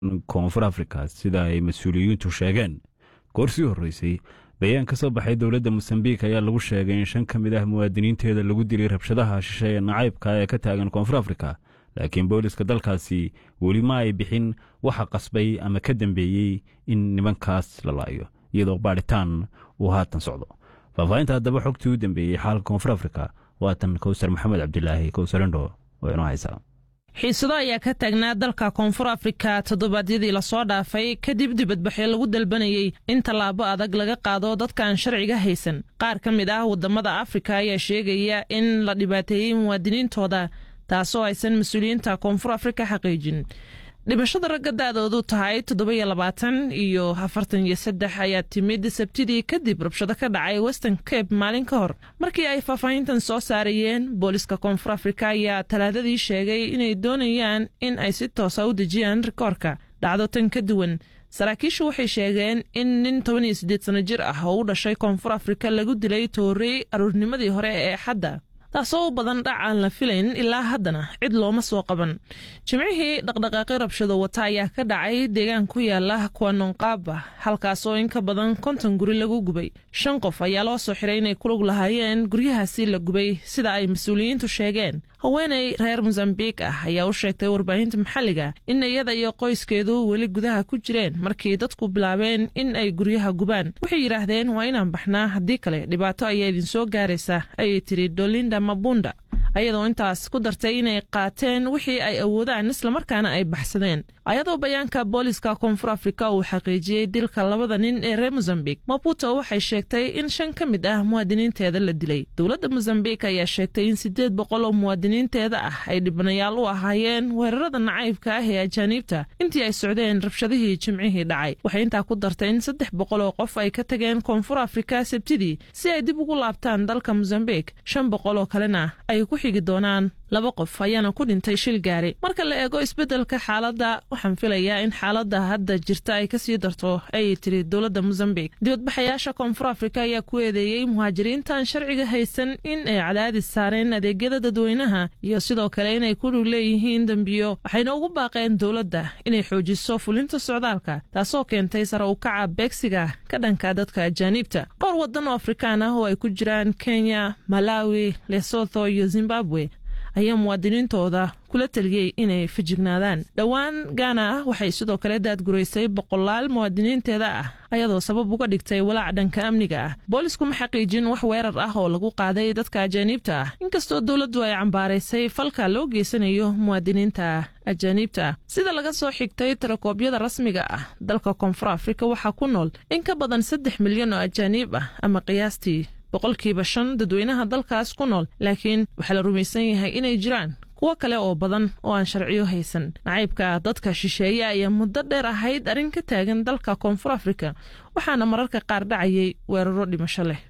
koonfur afrika sida ay mas-uuliyiintu sheegeen goor sii horreysay bayaan ka soo baxay dowladda mosambiik ayaa lagu sheegay in shan ka mid ah muwaadiniinteeda lagu dilay rabshadaha shishe ee nacaybka ee ka taagan koonfur afrika laakiin booliska dalkaasi weli ma ay bixin waxa qasbay ama ka dambeeyey in nimankaas la laayo iyadoo baadhitaan uu haatan socdo faahfaahinta haddaba xogtii u dambeeyey xaalka koonfur afrika waatan kowsar maxamed cabdilaahi kowsarendho oo inoo haysaa xiisado ayaa ka taagnaa dalka koonfur afrika toddobaadyadii lasoo dhaafay kadib dibadbaxyo lagu dalbanayey in tallaabo adag laga qaado dadkaan sharciga haysan qaar ka mid ah waddamada afrika ayaa sheegaya in la dhibaateeyey muwaadiniintooda taasoo aysan mas-uuliyiinta koonfur afrika xaqiijin dhimashada ragga da-doodu tahay toddoba-iyo labaatan iyo afartan iyo saddex ayaa timid sabtidii kadib rabshado ka dhacay western cape maalin ka hor markii ay faahfaahintan soo saarayeen booliska koonfur afrika ayaa talaadadii sheegay inay doonayaan in ay si toosa u dejiyaan rikoorka dhacdo tan ka duwan saraakiishu waxay sheegeen in nin toban iyo siddeed sano jir ah oo u dhashay koonfur afrika lagu dilay toorey aruurnimadii hore ee xadda taasoo u badan dhac aan la filayn ilaa haddana cid looma soo qaban jimcihii dhaqdhaqaaqi rabshado wata ayaa ka dhacay deegaan ku yaala kuwanonqaaba halkaasoo in ka badan konton guri lagu gubay shan qof ayaa loo soo xiray inay kulug lahaayeen guryahaasi la gubay sida ay mas-uuliyiintu sheegeen haweenay reer mosambiik ah ayaa u sheegtay warbaahinta maxalliga in iyada iyo qoyskeedu weli gudaha ku jireen markii dadku bilaabeen in ay guryaha gubaan waxay yidhaahdeen waa inaan baxnaa haddii kale dhibaato ayaa idinsoo gaaraysa ayay tiri dolinda mabunda ayadoo intaas ku dartay inay qaateen wixii ay awoodaan islamarkaana ay baxsadeen ayadoo bayaanka booliska koonfur afrika uu xaqiijiyey dilka labada nin ee reer mosambik maputo waxay sheegtay in shan ka mid ah muwaadiniinteeda la dilay dowladda mosambik ayaa sheegtay in siddeed boqol oo muwaadiniinteeda ah ay dhibanayaal u ahaayeen weerarada nacaybka ah ee ajaaniibta intii ay socdeen rabshadihii jimcihii dhacay waxay intaa ku dartay in saddex boqol oo qof ay ka tageen koonfur afrika sabtidii si ay dib ugu laabtaan dalka mosambik shan boqol oo kalena ay ku xigi doonaan laba qof ayaana ku dhintay shil gaari marka la eego isbeddelka xaaladda waxaan filayaa in xaaladda hadda jirta ay kasii darto ayay tiri dowladda mosambik dibadbaxayaasha koonfur afrika ayaa ku eedeeyey muhaajiriintaan sharciga haysan in ay cadaadis saareen adeegyada dadweynaha iyo sidoo kale inay ku dhug leeyihiin dembiyo waxayna ugu baaqeen dowladda inay xoojiso fulinta socdaalka taasoo keentay sare u kaca beegsiga ka dhanka dadka ajaaniibta dhowr waddan oo afrikaan ah oo ay ku jiraan kenya malawi lesotho iyo zimbabwe ayaa muwaadiniintooda kula taliyey inay fajignaadaan dhowaan gaana ah waxay sidoo kale daadguraysay boqolaal muwaadiniinteeda ah ayadoo sabab uga dhigtay walaac dhanka amniga ah boolisku ma xaqiijin wax weerar ah oo lagu qaaday dadka ajaaniibta ah inkastoo dowladdu ay cambaaraysay falka loo geysanayo muwaadiniinta ajaaniibta ah sida laga soo xigtay tirakoobyada rasmiga ah dalka koonfur afrika waxaa ku nool in ka badan saddex milyan oo ajaaniib ah ama qiyaastii boqolkiiba shan dadweynaha dalkaas ku nool laakiin waxaa la rumaysan yahay inay jiraan kuwo kale oo badan oo aan sharciyo haysan nacaybka dadka shisheeye ayaa muddo dheer ahayd arrin ka taagan dalka koonfur afrika waxaana mararka qaar dhacayay weeraro dhimasho leh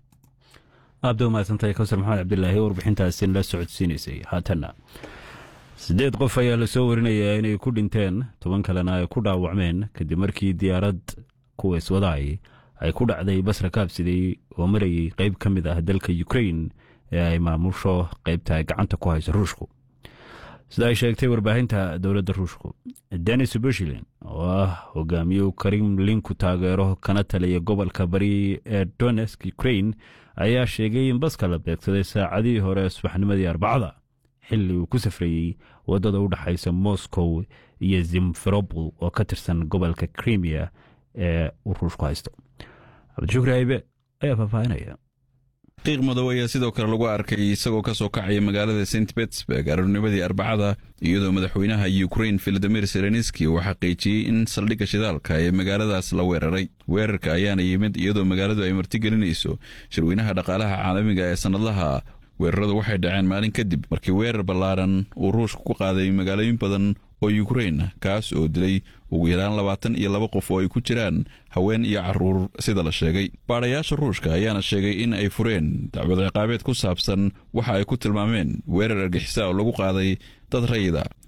aabda umahadsantahay kawsar maxamed cabdilaahi warbixintaasi la socodsiinaysay haatanna siddeed qof ayaa lasoo warinayaa inay ku dhinteen toban kalena ay ku dhaawacmeen kadib markii diyaarad kuwa iswadaay ay ku dhacday basra kaabsiday oo marayay qayb ka mid ah dalka ukrain ee ay maamusho qaybta ay gacanta ku hayso ruushku sida ay sheegtay warbaahinta dowladda ruushku denis bushilin oo ah hogaamiye kremlinku taageero kana taliya gobolka bari ee donesk ukrain ayaa sheegay in baska la beegsaday saacadihii hore subaxnimadii arbacada xilli uu ku safrayey waddada u dhexaysa moscow iyo zimferobol oo ka tirsan gobolka krimiya ee uu ruushku haysto cabdishukri haybe ayaa faahfaahinaya qiiq madow ayaa sidoo kale lagu arkay isagoo ka soo kacaya magaalada st betsburg aroornimadii arbacada iyadoo madaxweynaha ukrain filadimir selenski uu xaqiijiyey in saldhigga shidaalka ee magaaladaas la weeraray weerarka ayaana yimid iyadoo magaaladu ay martigelinayso shirweynaha dhaqaalaha caalamiga ee sannadlaha weeraradu waxay dhaceen maalin kadib markii weerar ballaaran uu ruushka ku qaaday magaalooyin badan oo yukrain kaas oo dilay ugu yaraan labaatan iyo laba qof oo ay ku jiraan haween iyo caruur sida la sheegay baadhayaasha ruushka ayaana sheegay in ay fureen dacwad ciqaabeed ku saabsan waxa ay ku tilmaameen weerar argixisa oo lagu qaaday dad rayida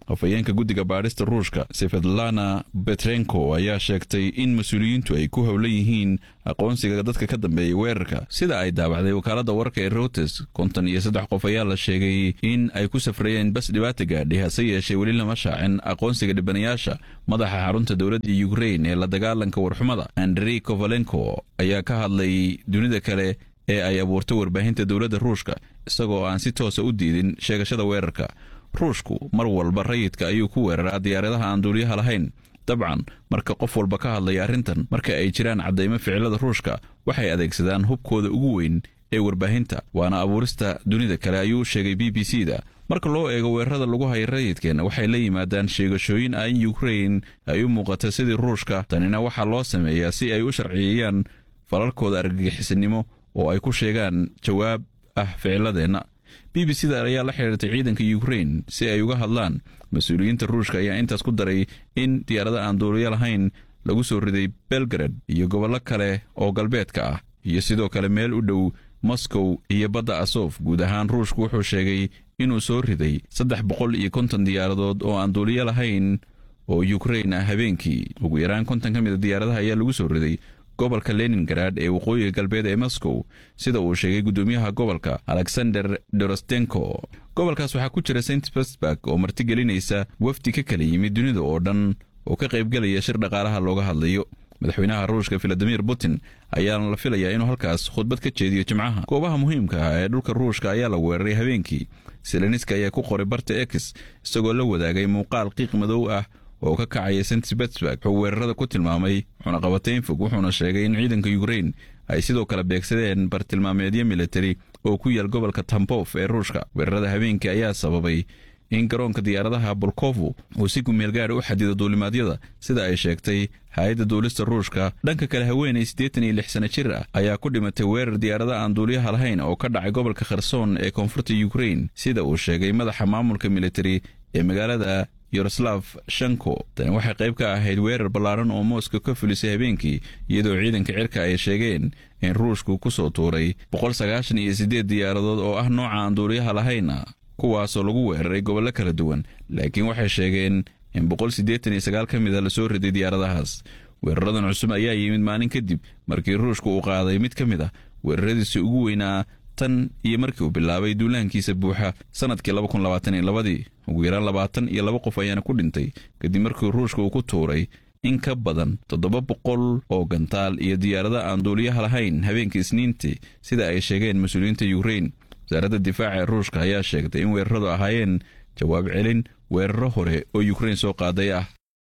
afhayeenka guddiga baadhista ruushka sefedlana betrenko ayaa sheegtay in mas-uuliyiintu ay ku howlan yihiin aqoonsiga dadka ka dambeeyay weerarka sida ay daabacday wakaaladda wararka ee reuters konton iyo saddex qof ayaa la sheegay in ay ku safrayeen bas dhibaata gaadhay hase yeeshee weli lama shaacin aqoonsiga dhibanayaasha madaxa xarunta dowladda ukrain ee la dagaalanka warxumada andrey kovalenko ayaa ka hadlay dunida kale ee ay abuurtay warbaahinta dowladda ruushka isagoo aan si toosa u diidin sheegashada weerarka ruushku mar walba rayidka ayuu ku weeraraa diyaaradaha aan duuliyaha lahayn dabcan marka qof walba ka hadlaya arrintan marka ay jiraan caddaymo ficilada ruushka waxay adeegsadaan hubkooda ugu weyn ee warbaahinta waana abuurista dunida kale ayuu u sheegay b b c da marka loo eego weerarada lagu haya rayidkeenna waxay la yimaadaan sheegashooyin ah in ukrain ay u muuqata sidii ruushka tanina waxaa loo sameeyaa si ay u sharciyeeyaan falalkooda argagixisanimo oo ay ku sheegaan jawaab ah ficiladeenna b b c da ayaa la xidhiirtay ciidanka ukrain si ay uga hadlaan mas-uuliyiinta ruushka ayaa intaas ku daray in diyaarada aan duuliyo lahayn lagu soo riday belgrad iyo gobollo kale oo galbeedka ah iyo sidoo kale meel u dhow moscow iyo badda asof guud ahaan ruushku wuxuu sheegay inuu soo riday saddex boqol iyo konton diyaaradood oo aan duuliyo lahayn oo ukrain ah habeenkii ugu yaraan konton ka mid a diyaaradaha ayaa lagu soo riday gobolka leningarad ee waqooyiga galbeed ee moscow sida uu sheegay guddoomiyaha gobolka alexander dorostenko gobolkaas waxaa ku jira st petersburg oo martigelinaysa wafdi ka kala yimid dunida oo dhan oo ka qaybgelaya shir dhaqaalaha looga hadlayo madaxweynaha ruushka valadimir putin ayaana la filayaa inuu halkaas khudbad ka jeediyo jimcaha goobaha muhiimka ah ee dhulka ruushka ayaa la weeraray habeenkii seleniska ayaa ku qoray barta ex isagoo la wadaagay muuqaal qiiq madow ah oo ka kacaya st petersburg wuxuu weerarada ku tilmaamay cunaqabatayn fog wuxuuna sheegay in ciidanka ukrain ay sidoo kale beegsadeen bartilmaameedyo militari oo ku yaal gobolka tambof ee ruushka weerarada habeenkii ayaa sababay in garoonka diyaaradaha bolkovo uu si gumeel gaara u xadido duulimaadyada sida ay sheegtay hay-adda duulista ruushka dhanka kale haweenay siddeetan iyo lix sana jir ah ayaa ku dhimatay weerar diyaarada aan duuliyaha lahayn oo ka dhacay gobolka kherson ee koonfurta ukrain sida uu sheegay madaxa maamulka militari ee magaalada yaroslav shanko tani waxay qayb ka ahayd weerar ballaaran oo mooska ka fulisay habeenkii iyadoo ciidanka cirka ay sheegeen in ruushku ku soo tuuray boqol sagaashan iyo siddeed diyaaradood oo ah nooca aan duuliyaha lahayna kuwaasoo lagu weeraray gobollo kala duwan laakiin waxay sheegeen in boqol siddeetan iyo sagaal ka mid a lasoo riday diyaaradahaas weeraradan cusub ayaa yimid maalin kadib markii ruushku uu qaaday mid ka mid ah weeraradiisi ugu weynaa tan iyo markii uu bilaabay duulaankiisa buuxa sanadkii laba kun labaatan iyo labadii ugu yaraan labaatan iyo laba qof ayaana ku dhintay kadib markii ruushka uu ku tuuray in ka badan toddoba boqol oo gantaal iyo diyaarada aan duuliyaha lahayn habeenkii isniintii sida ay sheegeen mas-uuliyiinta yukrain wasaaradda difaaca ee ruushka ayaa sheegtay in weeraradu ahaayeen jawaab celin weeraro hore oo yukrain soo qaaday ah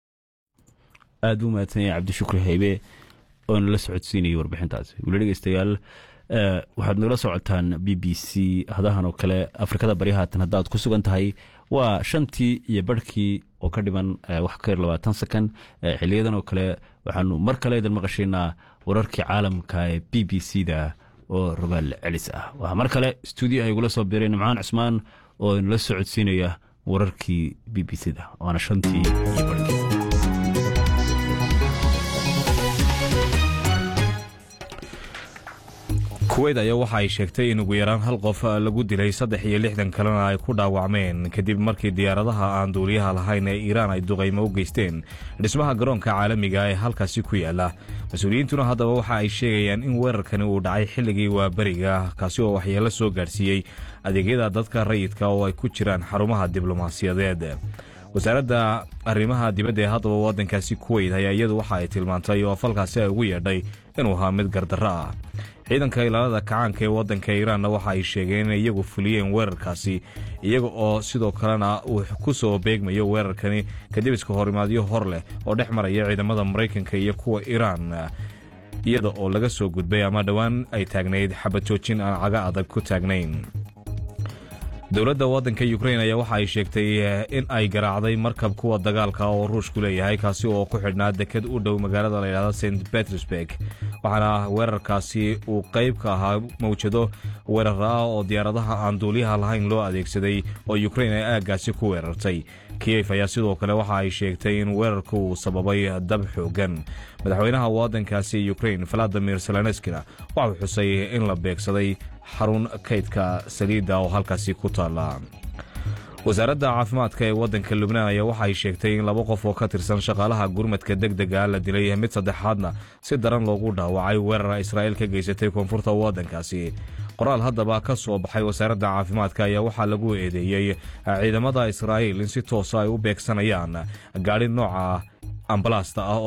aada u mahadsan yahay cabdishukri haybe oona la socodsiinayay warbixintaasi weli dhegeystayaal waxaad nagala socotaan b b c hadahan oo kale afrikada bari haatan haddaad ku sugan tahay waa shantii iyo barhkii oo ka dhiman wax ka yar labaatan second xiliyadan oo kale waxaanu mar kale idin maqashaynaa wararkii caalamka ee b b c da oo rogaal celis ah waxaa mar kale stuudio ay igula soo biray nimcaan cusmaan oo inala socodsiinaya wararkii b b c da waana shantii iyo barhkii kuweyt ayaa waxa ay sheegtay in ugu yaraan hal qof lagu dilay saddex iyo lixdan kalena ay ku dhaawacmeen kadib markii diyaaradaha aan duuliyaha lahayn ee iiraan ay duqaymo u geysteen dhismaha garoonka caalamiga ee halkaasi ku yaala mas-uuliyiintuna haddaba waxa ay sheegayaan in weerarkani uu dhacay xilligii waaberiga kaasi oo waxyeelo soo gaadhsiiyey adeegyada dadka rayidka oo ay ku jiraan xarumaha diblomaasiyadeed wasaaradda arrimaha dibadda ee haddaba waddankaasi kuweyt ayaa iyadu waxa ay tilmaantay oo falkaasi ay ugu yeedhay inuu ahaa mid gardarro ah ciidanka ilaalada kacaanka ee waddanka iiraanna waxa ay sheegeen inay iyagu fuliyeen weerarkaasi iyaga oo sidoo kalena uu ku soo beegmayo weerarkani kadib iska horimaadyo hor leh oo dhex maraya ciidamada maraykanka iyo kuwa iiraan iyada oo laga soo gudbay ama dhowaan ay taagnayd xabad joojin aan caga adag ku taagnayn dowladda waddanka ukrain ayaa waxa ay sheegtay in ay garaacday markab kuwa dagaalka oo ruushku leeyahay kaasi oo ku xidhnaa deked u dhow magaalada layidhahda st petersburg waxaana weerarkaasi uu qayb ka ahaa mawjado weerar ah oo diyaaradaha aan duuliyaha lahayn loo adeegsaday oo ukrain ay aaggaasi ku weerartay kiyef ayaa sidoo kale waxa ay sheegtay in weerarku uu sababay dab xoogan madaxweynaha waddankaasi ukrain valadimir seleneskina waxau xusay in la beegsaday xarun kaydka saliidda oo halkaasi ku taalla wasaaradda caafimaadka ee waddanka lubnaan ayaa waxay sheegtay in laba qof oo ka tirsan shaqaalaha gurmadka deg dega la dilay mid saddexaadna si daran loogu dhaawacay weerara israa'iil ka geysatay koonfurta waddankaasi qoraal haddaba ka soo baxay wasaaradda caafimaadka ayaa waxaa lagu eedeeyey ciidamada israa'iil in si toosa ay u beegsanayaan gaadhi nooca ambalaasta ah